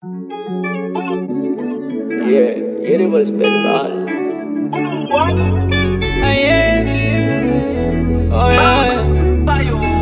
Yeah, universe been bad. Ah, yeah. Oh, yeah.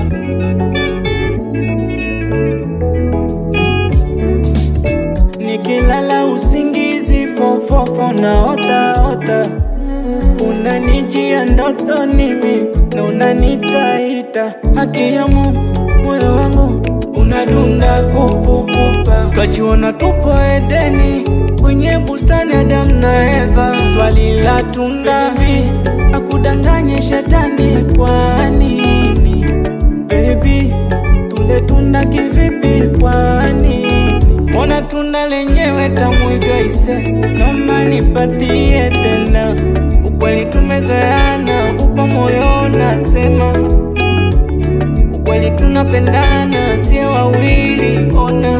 Nikilala usingizi fofofo na ota ota, unanijia ndotoni mimi na unanitaita, haki ya Mungu moyo wangu unadunda kupukupa, twajiona tupo Edeni kwenye bustani Adamu na Eva, twalila tunda vi akudanganye shetani, kwa nini baby tule tunda kivipi? Kwa nini mbona tunda lenyewe tamu hivyo? Ise noma nipatie tena, ukweli tumezoeana, upo moyo nasema ukweli tunapendana, sio wawili. Ona,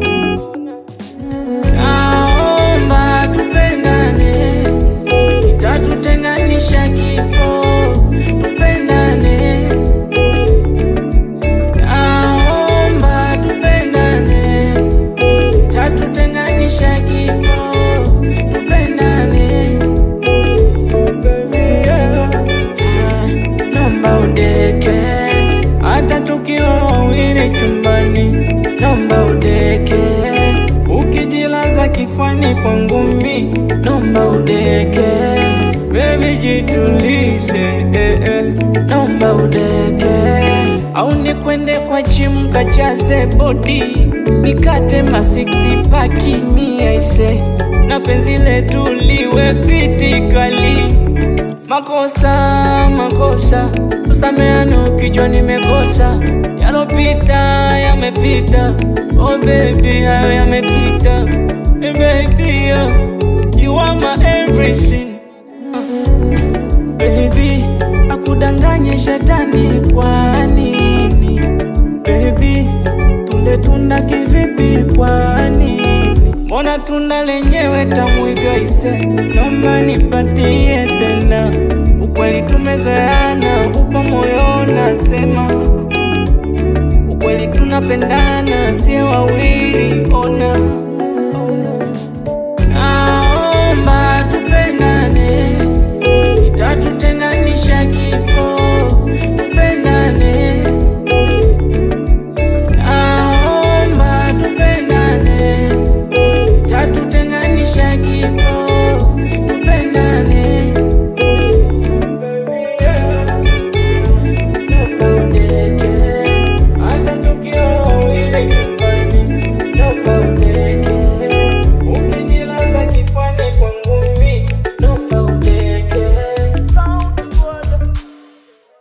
naomba tupendane, itatutenganisha kifo. Tupendane, naomba tupendane, itatutenganisha kifo. Tupendane, oh baby, yeah. Ah, naomba udeke hata tukiwa wawili chumbani, naomba udeke ukijilaza kifani kwangu mi, naomba udeke baby, jitulize eh, eh. naomba udeke au nikwende kwa gym kachaze body nikate masiksi paki miaise na penzi letu liwe fiti kali Makosa, makosa, usameane ukijua nimekosa. Yalopita yamepita, oh baby, hayo yamepita. Hey baby, yeah, you are my everything. Baby, akudanganye shetani, kwa nini? Baby, tule tunda kivipi? Kwa nini? Mbona tunda lenyewe tamu hivyo? Ise naomba nipatie tena, ukweli tumezoeana, upo moyo nasema ukweli tunapendana, sio wawili. Ona